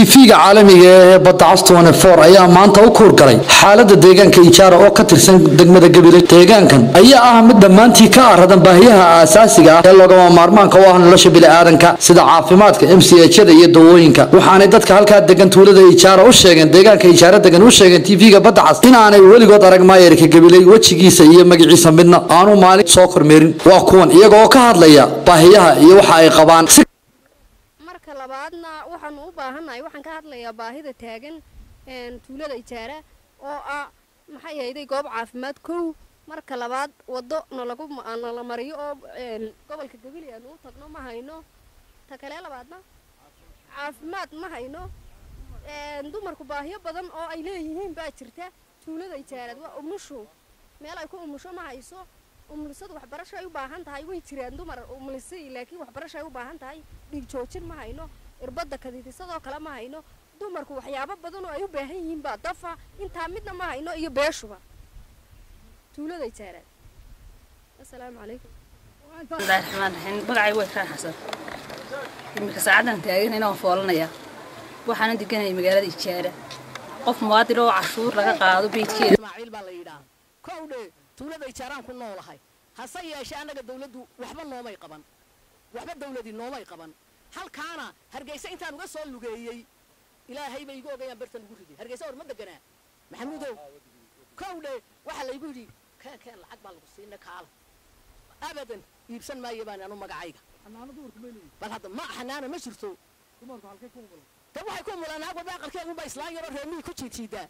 tv-ga caalamiga ee badda castone for ayaa maanta u kuur galay xaalada deegaanka ijaara oo ka tirsan degmada gabiley deegaankan ayaa ah mid dhammaantii ka aradan baahiyaha aasaasiga ah ee loogama maarmaanka u ah nolosha bini'aadanka sida caafimaadka m c hada iyo dawooyinka waxaanay dadka halkaa degan tuulada ijaara u sheegeen deegaanka ijaara degan u sheegeen tv-ga badda cas inaanay weligood arag maayarka gabiley wejigiisa iyo magaciisa midna aanu maalin soo kormeerin waa kuwan iyaga oo ka hadlaya baahiyaha iyo waxa ay qabaan marka labaadna waxaanu u baahannahay waxaan ka hadlayaa baahida taagan tuulada ijaara oo ah maxay ahayday goob caafimaad kow marka labaad waddo nalagu nala mariyo oo gobolka gabili aanu u tagno ma hayno ta kale labaadna caafimaad ma hayno dumarku baahiyo badan oo ay leeyihiin baa jirta tuulada ijaarad waa umushu meel ay ku umusho ma hayso umulisadu waxbarasho ay u baahan tahay way jiraan dumar umulisay laakiin waxbarasho ay u baahan tahay dhiig joojin ma hayno irbadda kadidisadoo kale ma hayno dumarku waxyaabo badan oo ay u baahan yihiin baa dafa intaa midna ma hayno iyo beeshuba tuulada ijaaraad assalaamu calaykum bismillahi raxmaan raxiim magacay way kaan xasan iminka saacadan taagan inaan foolanaya waxaana deganaya magaalada ijaara qof muwaadin oo cashuur laga qaado beydkeeda ismaaciil baa la yidhaah kowdhe tuulada ijaaraan ku noolahay hase yeeshee annaga dawladdu waxba noomay qaban waxba dawladii noomay qaban halkaana hargeysa intaan uga soo lugeeyey ilaahay bay igu ogayaan bartan ugu riday hargeysa war ma deganaa maxamuudow kowdhe waxaa laygu yidhi keen keen lacag baa lagu siina kaala abadan iibsan maayo baan anu magacayga bal hadda ma xanaana ma jirto de waxay ku mulaan naag walba aqalkeegunba islaan yaroo reemihii ku jiidjiidaa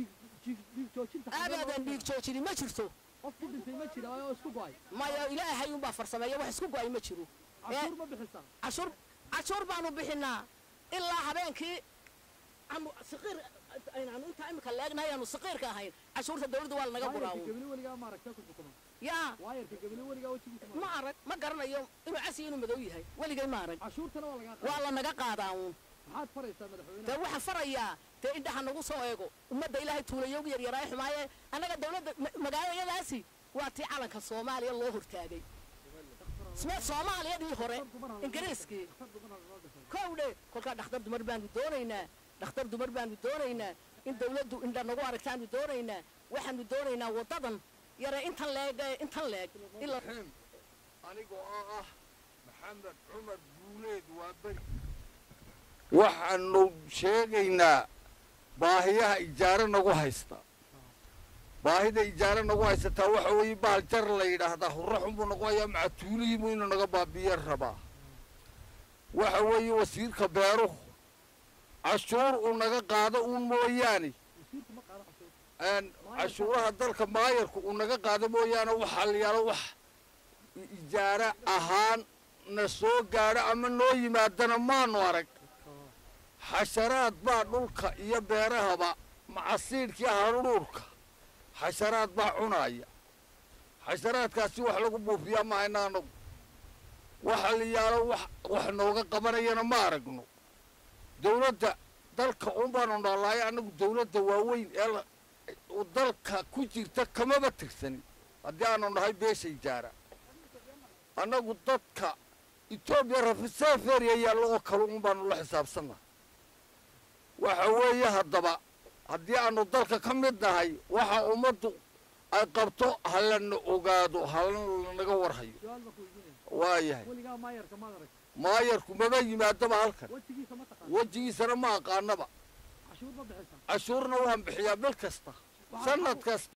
abadan dhiig joojini ma jirto maya ilaahay unbaa farsameeya wax isku go-ay ma jiro cashuur cashuur baanu bixinaa ilaa habeenkii aanu siqiir aynaanu intaa imika leegnahay aanu siqiirka ahayn cashuurta dawladda waa lanaga buraawo yaa ma arag ma garanayo inuu casiyo inuu madow yahay weligay ma arag waa lanaga qaadaa uun dee waxaan farayaa dee indhaha nagu soo eego ummadda ilaahay tuulayoogu yaryaraaye xumaaye annaga dawladda magaalayadaasi waa tii calanka soomaaliya loo hortaagay soomaaliyadii hore ingiriiskii kowdhe kolkaa dhakhtar dumar baanu doonaynaa dhakhtar dumar baanu doonaynaa in dawladdu indha nagu aragtaanu doonaynaa waxaanu doonaynaa waddadan yare intan leeg intan leeg anigoo oo ah maxamed cumar guuleed waa beri waxaanu sheegaynaa baahiyaha ijaaro nagu haysta baahida ijaaro nagu haysataa waxa weeye bahal jar la yidhaahdaa hurra xunbuu nagu hayaa macatuulihiibu inuu naga baabiya rabaa waxa weeye wasiirka beeruhu cashuur uu naga qaado uun mooyaane cashuuraha dalka maayarku uu naga qaado mooyaane waxaa la yaalo wax ijaaro ahaan na soo gaadho ama noo yimaadana maanu arag xasharaad baa dhulka iyo beerahaba macasiidhkii haruurka xasharaad baa cunaaya xasharaadkaasi wax lagu buufiyaa ma hayna anagu waxa la yaalo wax wax nooga qabanayana ma aragno dawladda dalka un baanu noolaayo annagu dawladda waaweyn ee dalka ku jirta kamaba tirsanin haddii aanu nahay beesha ijaara annagu dadka etoobiya rafiseferiya yaallo oo kale un baanu la xisaabsannahay waxa weeye haddaba haddii aanu dalka ka mid nahay waxa ummaddu ay qabto halana ogaado halanaga warhayo waayahay maayarku maba yimaadaba halkan wejigiisana ma aqaanaba cashuurna waan bixiyaa bil kasta sanad kasta